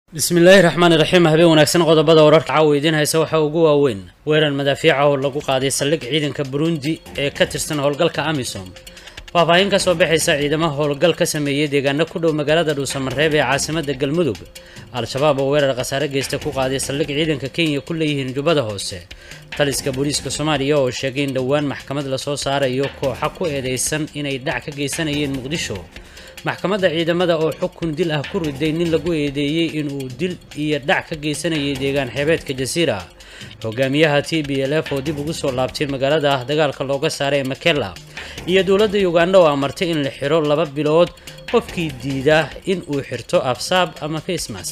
bismillaahi raxmaani raxiim habeen wanaagsan qodobada wararka caawa idiin haysa waxaa ugu waaweyn weerar madaafiica oo lagu qaaday saldhig ciidanka burundi ee ka tirsan howlgalka amisom faahfaahin ka soo baxaysa ciidamaha howlgal ka sameeyey deegaano ku dhow magaalada dhuusamareeb ee caasimada galmudug al-shabaab oo weerar khasaare geysta ku qaaday saldhig ciidanka kenya ku leeyihiin jubbada hoose taliska booliiska soomaaliya oo sheegay in dhowaan maxkamad lasoo saarayo kooxa ku eedeysan inay dhac ka geysanayeen muqdisho maxkamadda ciidamada oo xukun dil ah ku riday nin lagu eedeeyey inuu dil iyo dhac ka geysanayay deegaan xeebeedka jasiira hogaamiyaha t b l f oo dib ugu soo laabtay magaalada ah dagaalka looga saaray makela iyo dowladda uganda oo amartay in la xiro laba bilood qofkii diida in uu xirto afsaab ama facemas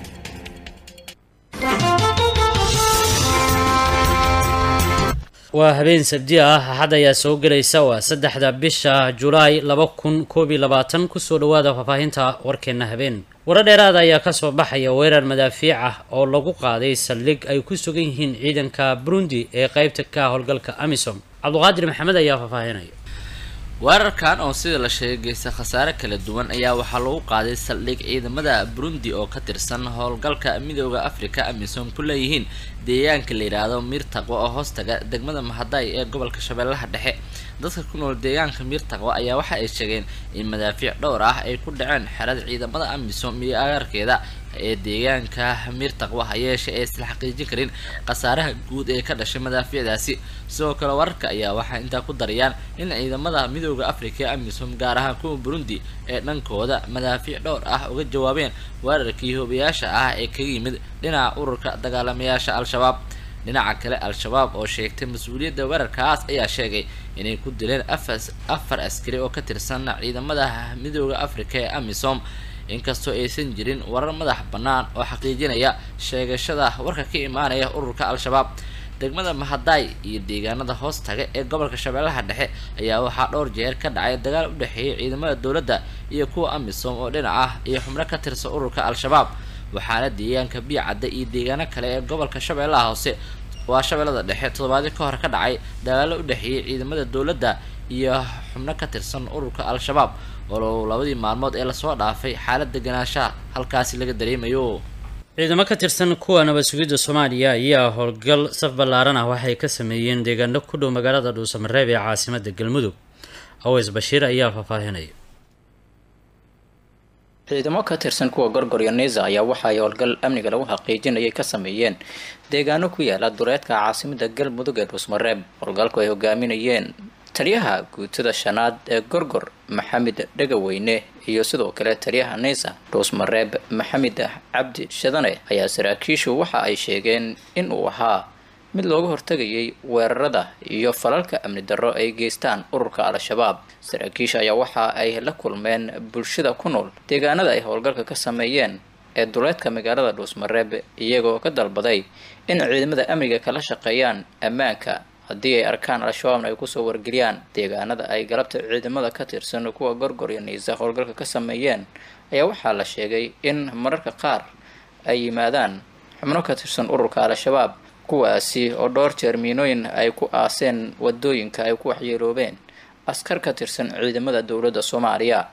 waa habeen sabdi ah axad ayaa soo gelaysa waa saddexda bisha julaay laba kun koob iyo labaatan kusoo dhawaada faahfaahinta warkeena habeen waro dheeraada ayaa kasoo baxaya weerar madaafiic ah oo lagu qaaday saldhig ay ku sugan yihiin ciidanka burundi ee qeybta ka howlgalka amisom cabduqaadir maxamed ayaa faahfaahinaya weerarkan oo sida la sheegay geysta khasaare kala duwan ayaa waxaa lagu qaaday saldhig ciidamada burundi oo ka tirsan howlgalka midooda africa amisom ku leeyihiin deegaanka la yidhaahdo miirtaqwo oo hoostaga degmada mahaday ee gobolka shabeellaha dhexe dadka ku nool deegaanka miirtaqwo ayaa waxa ay sheegeen in madaafiic dhowr ah ay ku dhaceen xerada ciidamada amisom iyo agaarkeeda ee deegaanka miirtaqwo hayeeshe ee isla xaqiijin karin khasaaraha guud ee ka dhashay madaafiicdaasi sidoo kale wararka ayaa waxay intaa ku darayaan in ciidamada midooda africa ee amisom gaar ahaan kuwa burundi ee dhankooda madaafiic dhowr ah uga jawaabeen weerarkii hoobayaasha ah ee kaga yimid dhinaca ururka dagaalamayaasha al-shabaab dhinaca kale al-shabaab oo sheegtay mas-uuliyadda weerarkaas ayaa sheegay inay ku dileen afar askari oo ka tirsan ciidamada midooda africa ee amisom inkastoo aysan jirin warar madax bannaan oo xaqiijinaya sheegashada warka ka imaanaya ururka al-shabaab degmada mahaday iyo deegaanada hoostaga ee gobolka shabeellaha dhexe ayaa waxaa dhowr jeer ka dhacay dagaal u dhexeeyay ciidamada dowladda iyo kuwa amisom oo dhinac ah iyo xubno ka tirsan ururka al-shabaab waxaana deegaanka biicadda iyo deegaano kale ee gobolka shabeellaha hoose waa shabeellada dhexe toddobaadyo ka hor ka dhacay dagaalo u dhexeeyay ciidamada dowladda iyo xubno ka tirsan ururka al-shabaab oo labadii maalmood ee lasoo dhaafay xaalad deganaanshaha halkaasi laga dareemayo ciidamo ka tirsan kuwa nabad sugidda soomaaliya ayaa howlgal saf ballaaran ah waxay ka sameeyeen deegaano ku dhow magaalada dhuusamareeb ee caasimada galmudug aweys bashiir ayaa faahfaahinaya ciidamo ka tirsan kuwa gorgor iyo neza ayaa waxa ay howlgal amniga lagu xaqiijinayay ka sameeyeen deegaano ku yaala duleedka caasimada galmudug ee dhuusmareeb howlgalku ay hogaaminayeen taliyaha guutada shanaad ee gorgor maxamed dhegaweyne iyo sidoo kale taliyaha neysa dhuusmareeb maxamed cabdi shadane ayaa saraakiishu waxa ay sheegeen in uu ahaa mid looga hortagayay weerarada iyo falalka amni darro ay geystaan ururka al-shabaab saraakiisha ayaa waxa ay la kulmeen bulshada ku nool deegaanada ay howlgalka ka sameeyeen ee duleedka magaalada dhuusmareeb iyagoo ka dalbaday in ciidamada amniga kala shaqeeyaan ammaanka haddii ay arkaan al-shabaabna ay kusoo wargeliyaan deegaanada ay galabta ciidamada ka tirsan kuwa gorgor iyo niisa howlgalka ka sameeyeen ayaa waxaa la sheegay in mararka qaar ay yimaadaan xubno ka tirsan ururka al-shabaab kuwaasi oo dhowr jeer miinooyin ay ku aaseen wadooyinka ay ku waxyeeloobeen askar ka tirsan ciidamada dowladda soomaaliya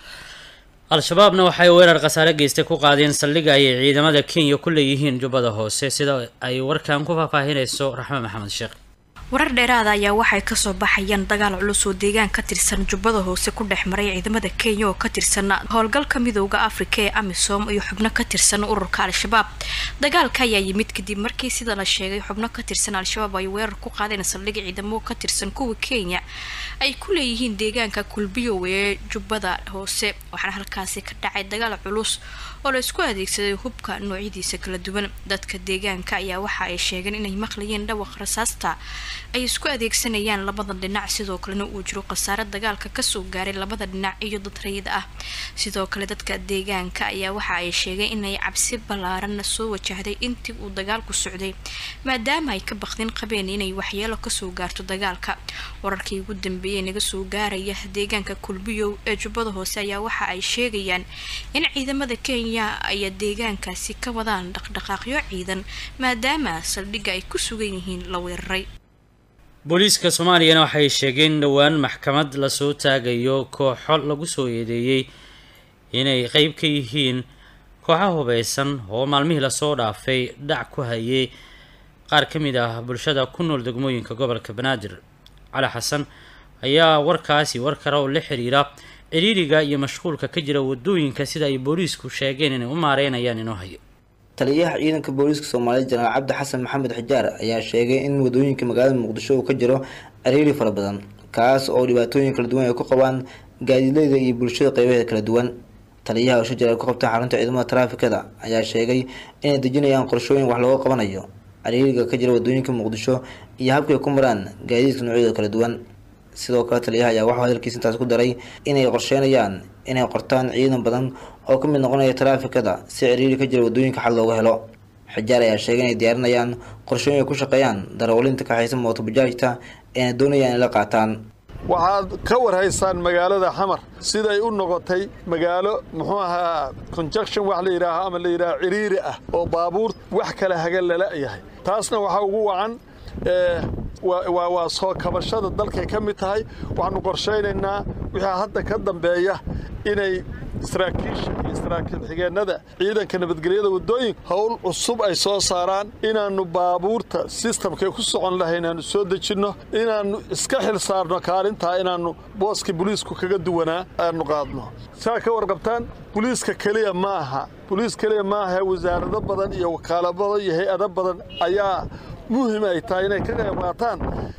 al-shabaabna waxay weerar khasaare geystay ku qaadeen saldhiga ayay ciidamada kenya ku leeyihiin jubbada hoose sida ay warkan ku faahfaahinayso raxme maxamed sheekh warar dheeraada ayaa waxay kasoo baxayaan dagaal culus oo deegaan ka tirsan jubbada hoose ku dhex maray ciidamada kenya oo ka tirsan howlgalka midooda afrika ee amisom iyo xubno ka tirsan ururka al-shabaab dagaalka ayaa yimid kadib markii sida la sheegay xubno ka tirsan al-shabaab ay weerar ku qaadeen saldhig ciidamo ka tirsan kuwa kenya ay ku leeyihiin deegaanka kulbiyow ee jubbada hoose waxaana halkaasi ka dhacay dagaal culus oo la isku adeegsaday hubka noocyadiisa kala duwan dadka deegaanka ayaa waxa ay sheegeen inay maqlayeen dhawaq rasaasta ay isku adeegsanayaan labada dhinac sidoo kalena uu jiro khasaare dagaalka kasoo gaaray labada dhinac iyo dad rayid ah sidoo kale dadka deegaanka ayaa waxa ay sheegeen inay cabsi ballaaran soo wajahday intii uu dagaalku socday maadaama ay ka baqdin qabeen inay waxyeelo kasoo gaarto dagaalka wararkii ugu dambeeyay naga soo gaaraya deegaanka kulbiyow ee jubbada hoose ayaa waxa ay sheegayaan in ciidamada kenya ay deegaankaasi ka wadaan dhaqdhaqaaqyo ciidan maadaama saldhigga ay ku sugan yihiin la weeraray booliiska soomaaliyana waxay sheegeen dhowaan maxkamad lasoo taagayo kooxo lagu soo eedeeyey inay qeyb ka yihiin kooxaha hubeysan oo maalmihii lasoo dhaafay dhac ku hayay qaar ka mid ah bulshada ku nool degmooyinka gobolka banaadir cali xasan ayaa warkaasi war kale oo la xiriira ciriiriga iyo mashquulka ka jira wadooyinka sida ay booliisku sheegeen inay u maareynayaan inoo hayo taliyaha ciidanka booliiska soomaaliya jenaraal cabdi xasan maxamed xijaar ayaa sheegay in wadooyinka magaalada muqdisho uu ka jiro ciriiri fara badan kaas oo dhibaatooyin kala duwan ay ku qabaan gaadiidleyda iyo bulshada qeybaheeda kala duwan taliyaha oo shajir ay ku qabtaan xarunta ciidamada taraafikada ayaa sheegay inay dejinayaan qorshooyin wax looga qabanayo ciriiriga ka jira wadooyinka muqdisho iyo habkay ku maraan gaadiidka noocyadooda kala duwan sidoo kale taliyaha ayaa waxuu hadalkiisa intaas ku daray inay qorsheynayaan inay qortaan ciidan badan oo ka mid noqonaya taraafikada si ciriiri ka jira wadooyinka xal looga helo xijaar ayaa sheegay inay diyaarinayaan qorshooyin ay ku shaqeeyaan darawaliinta kaxaysa mootobajaajta eena doonayaan inay la qaataan waxaad ka warhaysaan magaalada xamar siday u noqotay magaalo muxuu ahaa conjunction wax la yidhaaho ama la yidhaaho ciriiri ah oo baabuur wax kala hagan lala yahay taasna waxaa ugu wacan waa soo kabashada dalkay ka mid tahay waxaanu qorshaynaynaa wixii hadda ka dambeeya inay saraakiisha iyo saraakiil xigeennada ciidanka nabadgelyada waddooyinka howl cusub ay soo saaraan inaannu baabuurta sistamkay ku socon lahay inaannu soo dejinno inaannu iska xil saarno kaalintaa inaannu booskii buliisku kaga duwanaa aanu qaadno saa ka warqabtaan buliiska keliya ma aha buliis keliya ma aha wasaarado badan iyo wakaalo badan iyo hay-ado badan ayaa muhim ay tahay inay ka qayb qaataan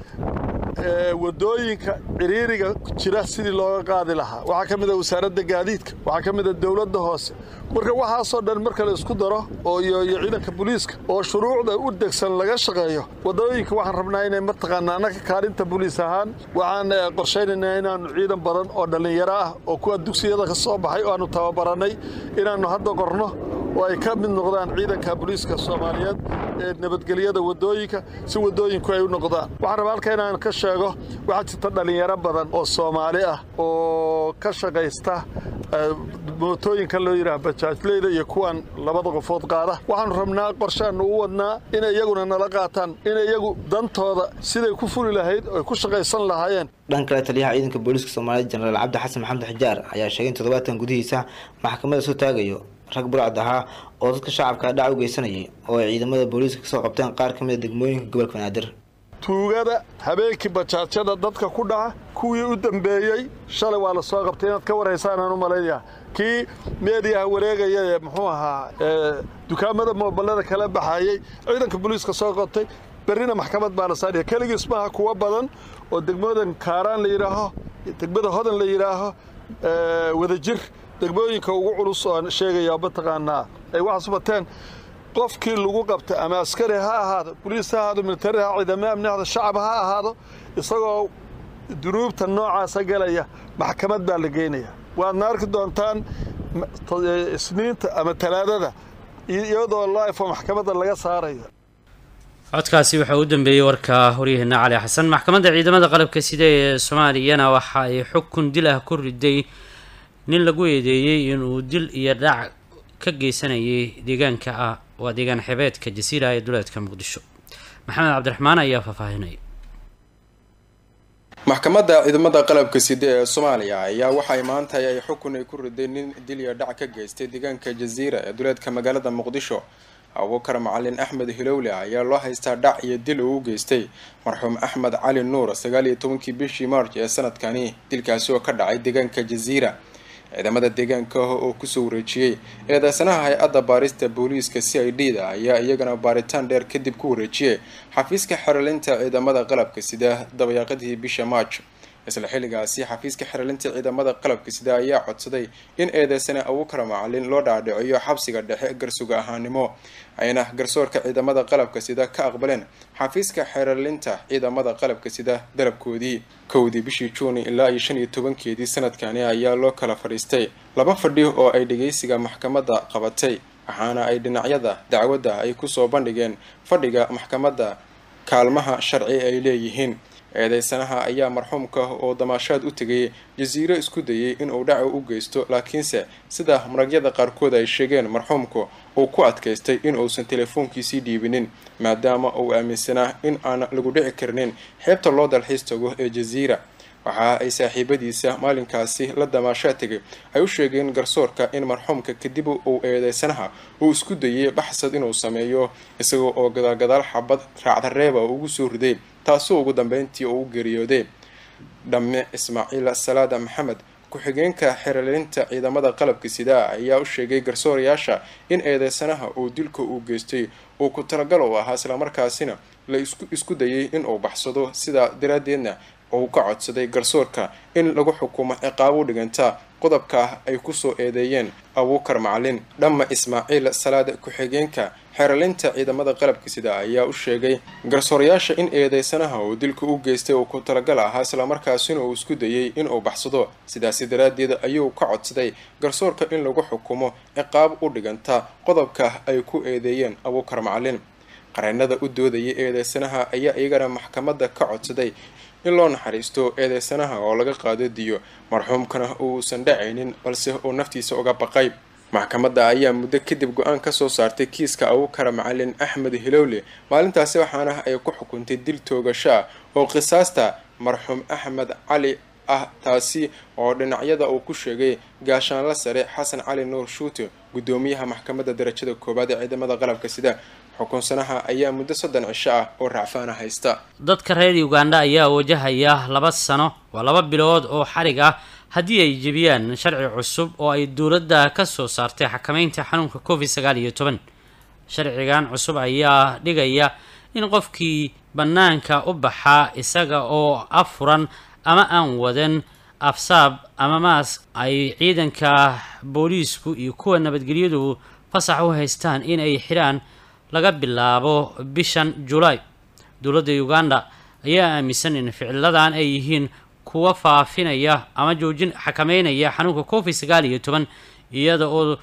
wadooyinka ciriiriga jira sidii looga qaadi lahaa waxaa ka mid a wasaaradda gaadiidka waxaa ka mid a dowladda hoose marka waxaasoo dhan marka la isku daro oo iyo ciidanka booliiska oo shuruucda u degsan laga shaqeeyo wadooyinka waxaan rabnaa inay mataqaanaa annaga kaalinta booliis ahaan waxaan qorshaynaynaa inaannu ciidan badan oo dhallinyaro ah oo kuwa dugsiyada ka soo baxay oo aanu tababarannay inaannu hadda qorno oo ay ka mid noqdaan ciidanka booliiska soomaaliyeed ee nabadgelyada wadooyinka si wadooyinku ay u noqdaan waxaan rabaa halka inaan ka sheego waxaa jirta dhallinyaro badan oo soomaali ah oo ka shaqaysta mootooyinka loo yidhaha bajaajleyda iyo kuwan labada qofood qaada waxaanu rabnaa qorshaannu u wadnaa inay iyaguna nala qaataan inay iyagu dantooda siday ku fuli lahayd oy ku shaqaysan lahaayeen dhan kale taliyaha ciidanka booliiska soomaaliya jenaraal cabdi xasan maxamed xijaar ayaa sheegay in toddobaadkan gudihiisa maxkamadda soo taagayo rag burcad ahaa oo dadka shacabka dhac u geysanayay oo ay ciidamada booliiska kasoo qabteen qaar ka mid a degmooyinka gobolka banaadir tuugada habeenkii bajaajyada dadka ku dhaca kuwii u dambeeyey shalay waa la soo qabtay inaad ka warhaysaan aan u malaynaya kii meediyaha wareegaya ee muxuu ahaa dukaamada moobalada kala baxayey ciidanka booliiska soo qabtay berrina maxkamad baa la saaraya keligiis maaha kuwa badan oo degmadan kaaraan la yidhaaho degmada hodan la yidhaaho wadajir degmooyinka ugu culus oo sheegaya mataqaanaa ay waxaas bateen qofkii lagu qabta ama askari ha ahaado boliis ha ahaado militari ha ciidamo amni ahaado shacab ha ahaado isagoo dunuubta noocaasa galaya maxkamad baa la geynaya waadna arki doontaan isniinta ama talaadada iyadoo lifo maxkamadda laga saarayo codkaasi waxaa u dambeeyey warka waryaheena cali xasan maxkamadda ciidamada qalabka sida ee soomaaliyana waxa ay xukun dil ah ku riday nin lagu eedeeyey inuu dil iyo dhac ka geysanayay deegaanka ah waa deegaan xebeedka jasiira ee duleedka muqdisho maxamed cabdiraxmaan ayaa faahfaahinaya maxkamadda ciidamada qalabka side ee soomaaliya ayaa waxay maanta ay xukun ay ku riday nin dil iyo dhac ka geystay deegaanka jasiira ee duleedka magaalada muqdisho abubakar macalin axmed hilowle ayaa loo haystaa dhac iyo dil uu u geystay marxuum axmed cali nuur sagaal iyo tobankii bishii march ee sanadkani dilkaasi oo ka dhacay deegaanka jasiira ciidamada deegaanka ah oo kusoo wareejiyey eedeysanaha hay-adda baarista booliiska c i d da ayaa iyagana baaritaan dheer kadib ku wareejiyey xafiiska xeralinta ciidamada qalabka sida dabayaaqadii bisha march isla xilligaasi xafiiska xeralinta ciidamada qalabka sida ayaa codsaday in eedeysane abukar macalin loo dhaadhiciyo xabsiga dhexe garsuga ahaanimo ayna garsoorka ciidamada qalabka sida ka aqbaleen xafiiska xeralinta ciidamada qalabka sida dalabkoodii kowdii bishii juuni ilaa iyo shan iyo tobankeedii sanadkani ayaa loo kala fadhiistay laba fadhi oo ay dhageysiga maxkamadda qabatay waxaana ay dhinacyada dacwadda ay kusoo bandhigeen fadhiga maxkamadda kaalmaha sharci ay leeyihiin eedeysanaha ayaa marxuumka oo damaashaad u tegay jasiiro isku dayay inuu dhaca u geysto laakiinse sida maragyada qaarkood ay sheegeen marxuumku uu ku adkaystay in uusan telefoonkiisii dhiibinin maadaama uu aaminsanaa in aan lagu dhici karnin xeebta loo dalxiis tago ee jasiira waxa ay saaxiibadiisa maalinkaasi la damaashaa tegay ay u sheegeen garsoorka in marxuumka kadib uu eedeysanaha uu isku dayay baxsad inuu sameeyo isagoo oo gadaalgadaal xabad raacdareeba ugu soo riday taasoo ugu dambeyntii uu u geeriyooday dhamme ismaaciil salaada maxamed ku-xigeenka xeerlinta ciidamada qalabka sidaa ayaa u sheegay garsoorayaasha in eedeysanaha uu dilka uu geystay uu ku talagal u ahaa islamarkaasina la isku dayay in uu baxsado sidaa daraadeedna uu ka codsaday garsoorka in lagu xukumo ciqaab u dhiganta qodobka ay kusoo eedeeyeen abuukar macalin dhamma ismaaciil salaad ku-xigeenka xeeralinta ciidamada qalabka sida ayaa u sheegay garsoorayaasha in eedeysanaha uu dilka u geystay uu ku talagal ahaa islamarkaasina uu isku dayay inuu baxsado sidaasi daraaddeed ayuu ka codsaday garsoorka in lagu xukumo ciqaab u dhiganta qodobka ay ku eedeeyeen abuukar macalin qareenada u doodayay eedeysanaha ayaa iyagana maxkamadda ka codsaday in loo naxariisto eedeysanaha oo laga qaado diyo marxuumkana uusan dhacaynin balse uu naftiisa uga baqay maxkamadda ayaa muddo kadib go-aan kasoo saartay kiiska abukara macalin axmed hilowle maalintaasi waxaana ay ku xukuntay dil toogasho ah oo qisaasta marxuum axmed cali ah taasi oo dhinacyada uu ku sheegay gaashaanla sare xasan cali nuur shuute guddoomiyaha maxkamadda darajada koowaad ee ciidamada qalabka sida xukunsanaha ayaa muddo soddon cisho ah oo racfaana haysta dadka reer uganda ayaa wajahaya laba sano waa laba bilood oo xarig ah haddii ay jebiyaan sharci cusub oo ay dowladda ka soo saartay xakameynta xanuunka covid sagaal iyo toban sharcigan cusub ayaa dhigaya in qofkii bannaanka u baxaa isaga oo afuran ama aan wadan afsaab ama maas ay ciidanka booliisku iyo kuwa nabadgelyadu fasax u haystaan in ay xidhaan laga bilaabo bishan julaay dowladda uganda ayaa aaminsan in ficiladan ay yihiin kuwa faafinaya ama joojin xakameynaya xanuunka covid sagaal iyo toban iyada oo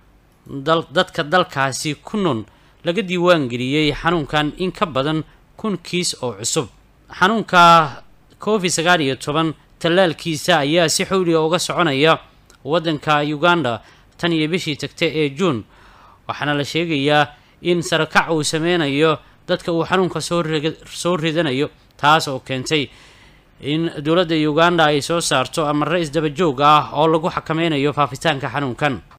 dadka dalkaasi ku nool laga diiwaangeliyey xanuunkan in ka badan kun kiis oo cusub xanuunka covid sagaal iyo toban tallaalkiisa ayaa si xowliga uga soconaya waddanka uganda tan iyo bishii tagta ee juun waxaana la sheegayaa in sarakac uu sameynayo dadka uu xanuunka soo ridanayo taas oo keentay in dowladda uganda ay soo saarto amare isdaba joog ah oo lagu xakameynayo faafitaanka xanuunkan